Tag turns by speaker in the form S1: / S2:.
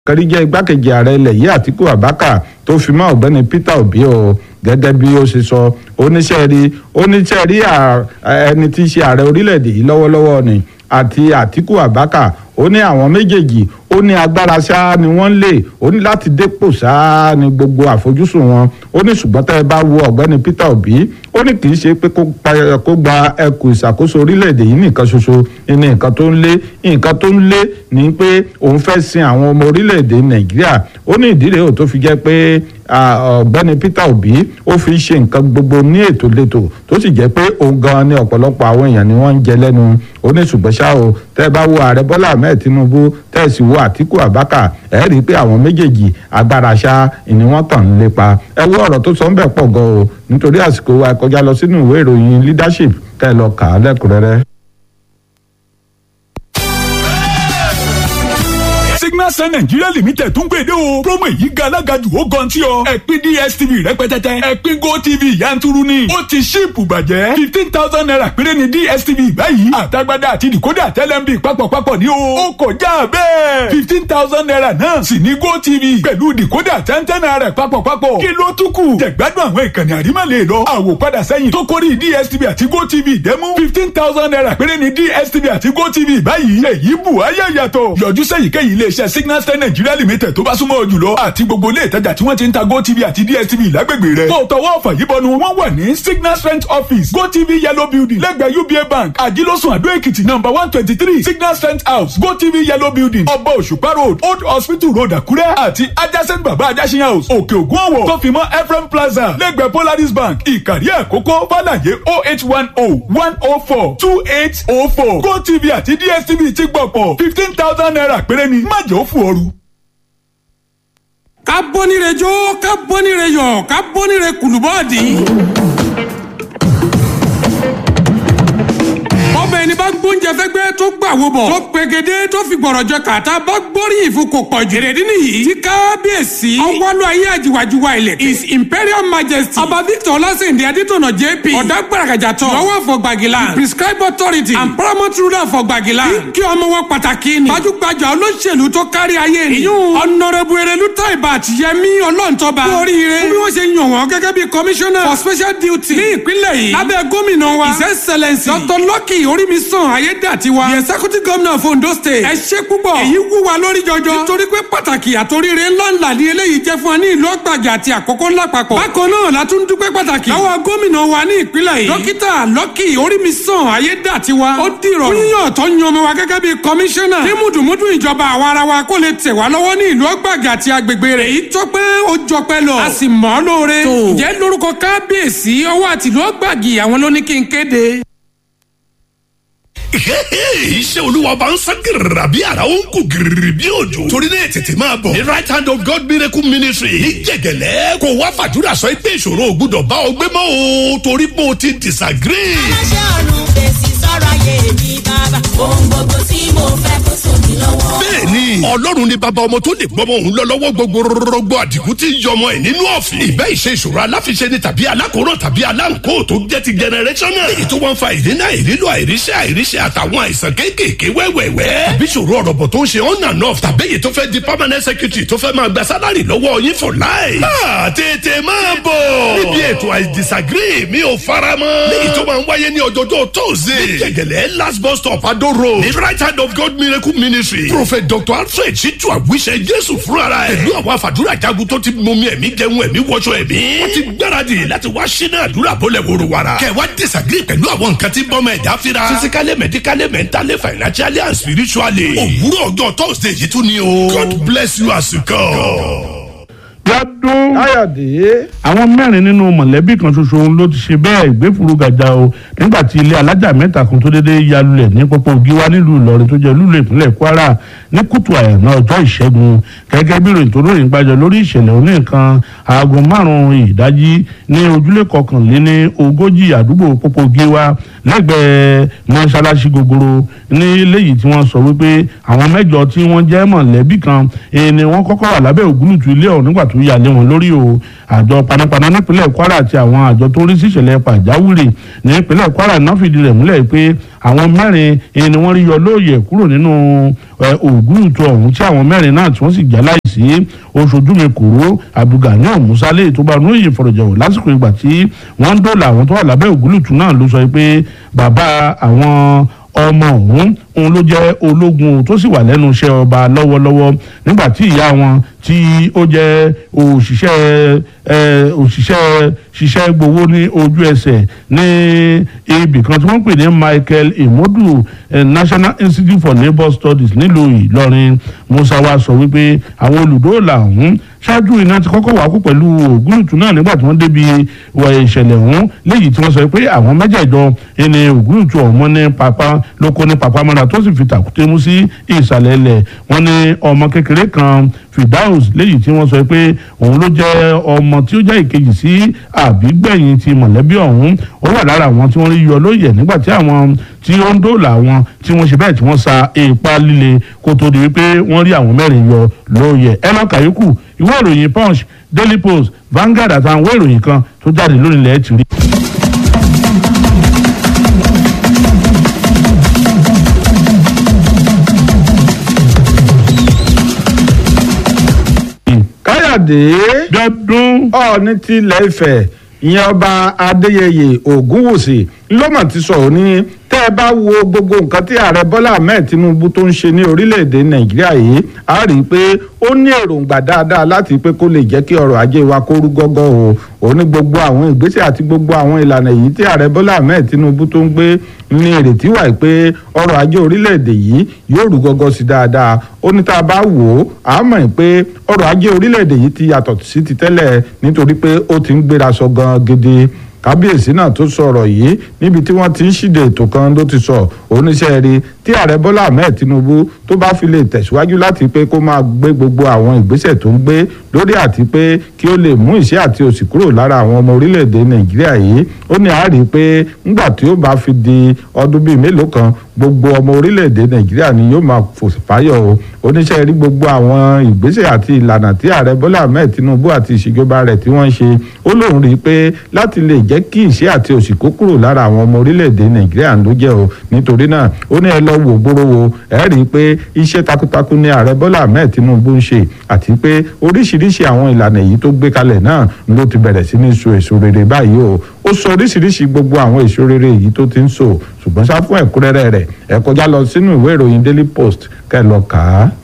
S1: kẹrí jẹ́ igbákejì ààrẹ ilẹ̀ yìí àtíkù abaka tó fi mọ́ ọ̀gbẹ́ni peter obi o gẹ́gẹ́ bí ó ṣe sọ oníṣẹ́ rí oníṣẹ́ rí ẹni tí í ṣe ààrẹ orílẹ̀-èdè yìí lọ́wọ́lọ́wọ́ ni àti àtíkù abaka ó ní àwọn méjèèjì ó ní agbára ṣáá ni wọ́n lè ó ní láti dépò ṣáá ni gbogbo àfojúsùn wọn ó ní ṣùgbọ́n tẹ́ ẹ bá wo ọ̀gbẹ́ni peter obi ó ní kì í ṣe pé kó gba ẹkù ìṣàkóso orílẹ̀-èdè yìí nìkan ṣoṣo ní nǹkan tó ń lé nǹkan tó ń lé ni pé òun fẹ́ sin àwọn ọmọ orílẹ̀-èdè nàìjíríà ó ní ìdí rèé ò tó fi jẹ́ pé ọ̀gbẹ́ni peter obi ó fi ṣe nǹkan gbogbo ní ètò létò tó sì jẹ́ pé òun gan ni ọ̀pọ̀lọpọ̀ àwọn èèyàn ni wọ́n ń jẹ lẹ́nu ó ní ṣùgbọ́n ṣá o tẹ́ ẹ bá wo ààrẹ bọ́lá ahmed tinubu tẹ́ ẹ sì wo àtíkù abaka ẹ rí i pé àwọn méjèèjì agbára ṣá ni wọ́n kàn ń lépa ẹ wo ọ̀rọ̀ tó sọ ń bẹ̀ pọ̀ gan o nítorí àsìkò wa kọjá lọ sínú ìwé ìròyìn leadership tẹ́ ẹ lọ kà á lẹ́kùnrẹ́rẹ́.
S2: signal sun nigeria limited tún gbèdé o promo èyí ga alágàjù ó gan tí ọ ẹ̀pín dstv rẹpẹtẹtẹ ẹ̀pín gotv yanturu ni ó ti ṣíìpù bàjẹ́ fifteen thousand naira péré ni dstv báyìí àtagbádá àti decoder tẹlẹmbi papọ̀papọ̀ ní o ó kọjá bẹ́ẹ̀ fifteen thousand naira náà sì ní gotv pẹ̀lú decoder tẹ́ntẹ́n naira papọ̀papọ̀ kí ló tún kù jẹ̀gbádùn àwọn ìkànnì àrímọ̀lẹ̀ lọ àwòpadà sẹ́yìn tó kórìí dstv àti gotv dẹ́mú fifteen thousand naira péré ni dstv àti gotv báyìí èyí bù ayé yàtọ̀ yọjú sẹ́yìnkéyìí iléeṣẹ́ signal star nigeria limited tó bá súnmọ́ ọ jùlọ àti gbogbo ilé ìtajà tí wọ́n ti ń ta gotv àti dstv lágbègbè rẹ̀. tó tọwọ́ ọ̀fà yìí bọnu wọ́n wà ní signal strength office gotv yellow building lẹ́gbẹ̀ẹ́ uba bank àjílọ́sùn àdó èkìtì number one twenty three signal strength house gotv yellow building ọba òṣùpá road old hospital road àkúrẹ́ àti adjacent baba ajásin house òkè ògùn ọ̀wọ̀ tó fi mọ́ ephraim plaza lẹ́gbẹ̀ẹ́ polaris bank ìkàrí àkókò fàlàyé oh eight one oh one oh four two eight oh four gotv àti dstv ti gbọ̀pọ̀ fifteen thousand naira péré ni má jẹ́ ó fún ọrù
S3: ká bọ́nire jó ká bọ́nire yọ̀ ká bọ́nire kùlùbọ́ọ̀dì. ọbẹ̀ ni bá gbóúnjẹ fẹ́gbẹ́ tó gbàwó bọ̀ tó pegedé tó fi gbọ̀rọ̀ jọ kàtà bá gbóríyìn fún kò pọ̀ jù. èrèdí nìyí tí kábíyèsí ọwọ́lú ayé àjìwàjìwà ilẹ̀ his imperial majesty ọba victor ọlásèǹdè adétọ̀nà jp ọ̀dà gbàràgàjà tọ̀ lọ́wọ́ fọ gbàgìlà prescribe authority and paramount ruler fọ gbàgìlà kí ọmọ wọn pàtàkì ni gbajúgbajà olóṣèlú tó kárí ayé ni ìyún ọ̀nàrẹ́bù erelu taiba àtìyẹmí ọlọ́ntọ́ba kú oríire bí wọ́n ṣe yàn wọ́n gẹ́gẹ́ bí commissioner for special duty ní ìpínlẹ̀ yìí lábẹ́ gómìnà wa his excellence dr lucky orímisàn ayédàtiwa the executive governor of ondo state ẹ ṣe púpọ̀ èyí wú wa lórí jọjọ nítorí pé pàtàkì àtòríire ńláńlá ni eléyìí jẹ́ fún wa ní ìlú ọgbàjà àti àkókò ńlá papọ̀ bákan náà la tún dúpẹ́ pàtàkì lọ́wọ́ gómìnà wa ní ìpínlẹ̀ yìí dókítà lucky orímisàn ayédàtiwa ó dìrọ̀ yíyàn tó yan ọmọ wa gẹ́gẹ́ bí commissioner ní mùdùmùdù ìjọba àwa ara wa kó lè tẹ̀ wá lọ́wọ́ ní ìlú ọgbàjà àti agbègbè rẹ̀ èyí tó pé ó jọpẹ́ lọ a sì mọ̀ ọ́ lóore ǹjẹ́ lórúkọ kábíyèsí ọwọ́ àtìlú ọgbàgì àwọn ló ní kí n kéde
S4: iṣẹ́ olúwa bá ń sán gírìrà bí ara ó ń kú gírìrì bí òjò torí náà tètè máa bọ̀ ní right hand of God miracle ministry ní jẹ̀gẹ̀lẹ́ kò wá fàdúrà sọ pé ìṣòro ò gbúdọ̀ bá ọ gbé mọ́ o torí pé o ti disagree.
S5: aláṣẹ ọ̀run fèsì sọ̀rọ̀ ayé mi bàbá ohun gbogbo tí mo fẹ́ kó sómi lọ́wọ́.
S4: bẹ́ẹ̀ni ọlọ́run ni bàbá ọmọ tó lè gbọmọ òun lọ lọ́wọ́ gbogbo rọgbọ àdìgún tí ń yọmọ ẹ nínú ọ̀fìn. ìbẹ́ ìṣe ìṣòro aláfiṣe ni tàbí alákòóràn tàbí aláǹkó tó jẹ́ ti generational. èyí tó wọ́n fa ìdínà ìrílò àìríṣẹ́ àìríṣẹ́ àtàwọn àìsàn kéékèèké wẹ́wẹ́wẹ́. tàbí ìṣòro ọ̀rọ̀bọ̀ tó ń ṣe on and off tàbí èyí tó fẹ́ di permanent secretary tó fẹ́ máa gba sálárì lọ́wọ́ yín for life. máa tètè máa bọ̀. níbi ètò I disagree mi ò fara mọ́. léyìí tó máa ń wáyé ní ọjọ́jọ́ tóòzè. ní gẹ̀gẹ̀lẹ́ last bus stop Ado road. ní right hand of God miracle ministry. prophet dr alfred ṣíjú àwíṣẹ jésù fúnra ẹ̀. pẹ̀lú àwọn àfàdúrà jagun tó ti mumi ẹ̀mí jẹun ẹ̀mí wọṣọ ẹ̀mí. wọ́n ti gbáradì láti wá ṣínà àdúrà bọ́lẹ̀ wòrò wàrà. kẹwàá disagree pẹ̀lú àwọn nǹkan tí bọ́mọ ẹ̀dá fira. physically medically mentally financially and spiritually. òwúrọ̀ ọjọ́ thursday yìí tún ni o. God bless you as you come
S6: lọ́dún.
S1: káyọ̀dé.
S6: àwọn mẹ́rin nínú mọ̀lẹ́bí kan ṣoṣo òun ló ti ṣe bẹ́ẹ̀ ìgbéfuru gàjà o nígbà tí ilé alájà mẹ́ta kan tó dédé ya lulẹ̀ ní pópó gíwá nílùú ìlọrin tó jẹ́ lúlù ìpínlẹ̀ kwara ní kùtù àyànná ọjọ́ ìṣẹ́gun gẹ́gẹ́ bí ìròyìn tó lóyìn gbàjọ lórí ìṣẹ̀lẹ̀ òní nǹkan aago márùn-ún ìdájí ní ojúlé kọkànléní ogójì àdúgbò pópó gíwá lẹ́gbẹ̀ẹ́ mọ́ṣáláṣí gogoro ní léyìí tí wọ́n sọ wípé àwọn mẹ́jọ tí wọ́n jẹ́ mọ̀lẹ́bí kan ni wọ́n kọ́kọ́ wà lábẹ́ ògúlùtù ilé ọ̀hún nígbà tó tó yà lé wọn lórí o àjọ panápaná nípínlẹ̀ kwara àti àwọn àjọ tó ń rí sí ìṣẹ̀lẹ̀ pàjáwìrì ní ìpínlẹ̀ kwara náà fìdí rẹ̀ múlẹ̀ pé àwọn mẹ́rin ni wọ́n rí yọ lóòyè kúrò nínú ògúrùtù ọ̀hún tí àwọn mẹ́rin náà tí wọ́n sì já láìsí oṣojú mi kúrò abdulgani musale tó bá lóye fọ̀rọ̀jọ̀wọ̀ lásìkò ìgbà tí wọ́n ń dóòlà àwọn tó wà lábẹ́ ògúrùtù náà ló sọ pé bàbá àwọn ọmọ ọ̀hún òun ló jẹ́ ológun tó sì wà lẹ́nu iṣẹ́ ọba lọ́wọ́lọ́wọ́ nígbà tí ìyá wọn tí ó jẹ́ òṣìṣẹ́ òṣìṣẹ́ ṣiṣẹ́ gbowó ní ojú ẹsẹ̀ ní ibì kan tí wọ́n pè ní Michael Imodu National Institute for Labour Studies nílùú Ìlọrin Musa wa sọ wípé àwọn olùdóòlà ọ̀hún ṣáájú iná ti kọ́kọ́ wà kú pẹ̀lú ògúrùtù náà nígbà tí wọ́n débi ìṣẹ̀lẹ̀ ọ̀hún léyìí tí wọ́n sọ pé àwọn mẹ́jẹ̀ẹ̀jọ ẹni ògúrùtù ọ̀hún ní pápá lóko ní pápá mọ́ra tó sì fi tàkúté mú sí ìsàlẹ̀ ilẹ̀ wọ́n ní ọmọ kékeré kan Fidaus léyìí tí wọ́n sọ pé òun ló jẹ́ ọmọ tí ó jẹ́ ìkejì sí àbígbẹ̀yìn ti mọ̀lẹ́bí ọ̀hún ó wà lára àwọn tí wọ́n rí yọ lóye nígbà tí àwọn tí ó ń dóòlà wọn tí wọ́n ṣe bẹ́ẹ̀ tí wọ́n sa ipa líle kó tó di wípé wọ́n rí àwọn mẹ́rin yọ lóye ẹ má kàyókù ìwé ìròyìn Punch Daily Post Vanguard àtàwọn ìwé ìròyìn kan tó jáde lónìí ilẹ̀ ti rí.
S1: káyọ̀dé
S6: dọ́dún.
S1: ọ̀ọ́ni tilẹ̀ ifẹ̀ ìyẹn ọba adéyẹyè ògúnwùsì ló mà ti sọ̀rọ̀ ní tẹ́ ẹ bá wo gbogbo nǹkan tí ààrẹ bọ́lá ahmed tinubu tó ń ṣe ní orílẹ̀-èdè nàìjíríà yìí a rí i pé ó ní èròǹgbà dáadáa láti pé kó lè jẹ́ kí ọrọ̀ ajé wa kó rú gọ́gọ́ o ó ní gbogbo àwọn ìgbésẹ̀ àti gbogbo àwọn ìlànà yìí tí ààrẹ bọ́lá ahmed tinubu tó ń gbé ní ìrètí wà pé ọrọ̀ ajé orílẹ̀-èdè yìí yóò rú gọ́gọ́ sí dáadáa ó ní tá a bá wò ó a mọ̀ pé ọrọ̀ ajé orílẹ̀-èdè yìí ti yàtọ̀ sí ti tẹ́lẹ̀ nítorí pé ó ti ń gbéra sọ gan gidi kábíyèsí náà tó sọ̀rọ̀ yìí níbi tí wọ́n ti ń ṣíde ètò kan ló ti sọ oníṣẹ́ rí tí ààrẹ bọ́lá ahmed tinubu tó bá fi lè tẹ̀síwájú láti pé kó máa gbé gbogbo àwọn ìgbésẹ̀ tó ń gbé lórí àti pé kí ó lè mú ìṣẹ́ àti òṣì kúrò lára àwọn ọmọ orílẹ̀-èdè nàìjíríà yìí ó ní àárí pé ńgbà tí ó bá fi di ọdún bíi mélòó kan gbogbo ọmọ orílẹ̀-èdè nàìjíríà ni yóò máa fò fáyọ̀ o oníṣẹ́ rí gbogbo àwọn ìgbésẹ̀ àti ìlànà tí ààrẹ bọ́lá ahmed tinubu àti ìṣèjọba rẹ̀ tí wọ́n ń ṣe ó lóun rí i pé láti lè jẹ́ kí ìṣẹ́ àti òṣì kó kúrò lára àwọn ọmọ orílẹ̀-èdè nàìjíríà ló jẹ́ o nítorí náà ó ní ẹ lọ wò gbóró wo ẹ rí i pé iṣẹ́ takuntakun ni ààrẹ bọ́lá ahmed tinubu ń ṣe àti pé oríṣiríṣi àwọn ìlànà èyí tó gbé kalẹ̀ náà ló ti bẹ̀rẹ̀ sí ní so èso rere báyìí o ó sọ oríṣiríṣi gbogbo àwọn èso rere èyí tó ti ń so ṣùgbọ́n ṣá fún ẹ̀kúnrẹ́rẹ́ rẹ̀ ẹ kọjá lọ sínú ìwé ìròyìn daily post kẹ́ ẹ lọ kà á